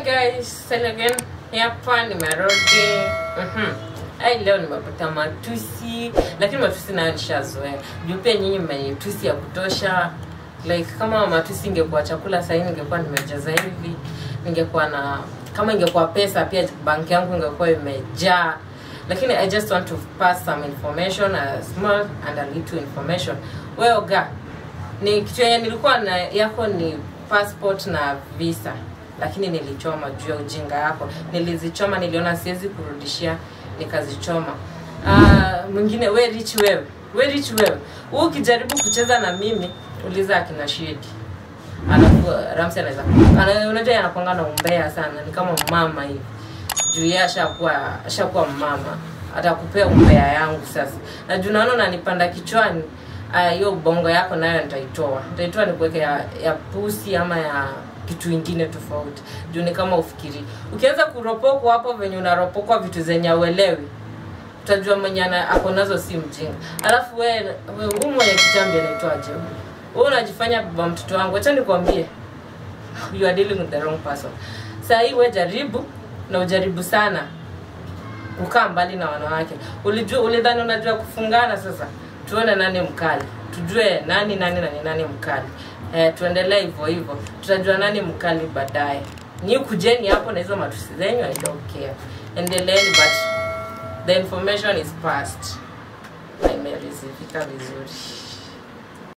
guys, Sally again. Hapa nimerudi. Mhm. Ai leo nimepata matusi, lakini matusi nayo nishazoea. Juu pia nyinyi mmenitusi ya kutosha. Like kama matusi ingekuwa chakula sasa ningekuwa nimejaza hivi. Ningekuwa na kama ingekuwa pesa pia banki yangu ingekuwa imejaa. Lakini I just want to pass some information, a small and a little information. Wewe ga, ni kitu yenye nilikuwa na yako ni passport na visa lakini nilichoma juu ya ujinga yako nilizichoma niliona siwezi kurudishia nikazichoma uh, mwingine we rich wewe we rich wewe huu ukijaribu kucheza na mimi uliza akina shedi alafu ramsi anaweza ana- unajua anakwanga na umbea sana ni kama mama hivi juu yeye ashakuwa ashakuwa mama atakupea umbea yangu sasa na juu naona unanipanda kichwani ah, hiyo uh, bongo yako nayo nitaitoa nitaitoa nikuweke ya, ya pusi ama ya kitu ingine tofauti juu ni kama ufikiri ukianza kuropokwa hapo venye unaropokwa vitu zenye auelewi utajua mwenye ana- ako nazo si mjinga alafu we we- huu mwenye kitambi anaitwaje wewe unajifanya baba mtoto wangu acha nikwambie you are dealing with the wrong person saa hii we jaribu na ujaribu sana kukaa mbali na wanawake ulijua ulidhani unajua kufungana sasa tuone nani mkali tujue nani nani nani nani mkali eh, tuendelee hivyo hivyo tutajua nani mkali baadaye nyi kujeni hapo na hizo matusi zenyu i don't care endeleeni but the information is past na imerizifika vizuri